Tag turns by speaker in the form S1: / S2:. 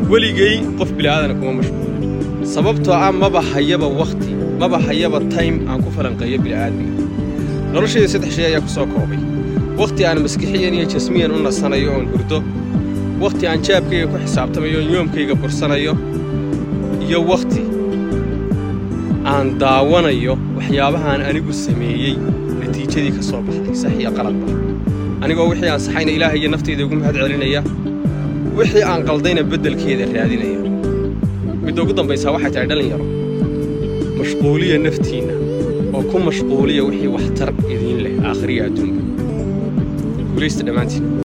S1: weligay qof bila'aadana kuma mashquulin sababtoo ah maba hayaba wakhti maba hayaba time aan ku falanqeeyo bila'aadmiga noloshayda saddex shay ayaa ku soo koobay wakhti aan maskixiyan iyo jasmiyan u nasanayo oon hurdo wakhti aan jaabkayga ku xisaabtamayo oon yoomkayga bursanayo iyo wakhti aan daawanayo waxyaabahaan anigu sameeyey natiijadii ka soo baxday sax iyo qaladba anigoo wixii aan saxayna ilaahay iyo naftayda ugu mahad celinaya wixii aan qaldayna beddelkeeda raadinaya midda ugu dambaysaa waxay tahay dhallinyaro mashquuliya naftiinna oo ku mashquuliya wixii waxtar idiin leh aakhiriya adduunka guulaysta dhammaantiin